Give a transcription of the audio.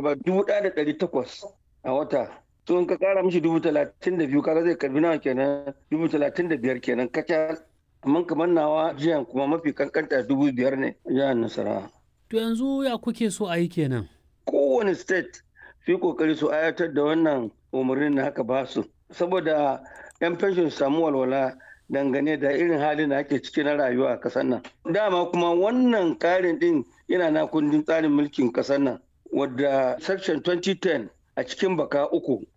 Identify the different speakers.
Speaker 1: karba dubu ɗaya da ɗari takwas a wata to in ka kara mishi dubu talatin da biyu kaga zai karbi nawa kenan dubu talatin da biyar kenan kacal amma kamar nawa jiyan kuma mafi kankanta dubu biyar ne jihar nasarawa
Speaker 2: To yanzu ya kuke so a yi kenan?
Speaker 1: kowane state su yi kokari su ayatar da wannan umarnin da haka ba su saboda yan fenshin su samu walwala dangane da irin halin da ake ciki na rayuwa a kasar nan dama kuma wannan karin din yana na kundin tsarin mulkin kasar nan wadda section 2010 a cikin baka uku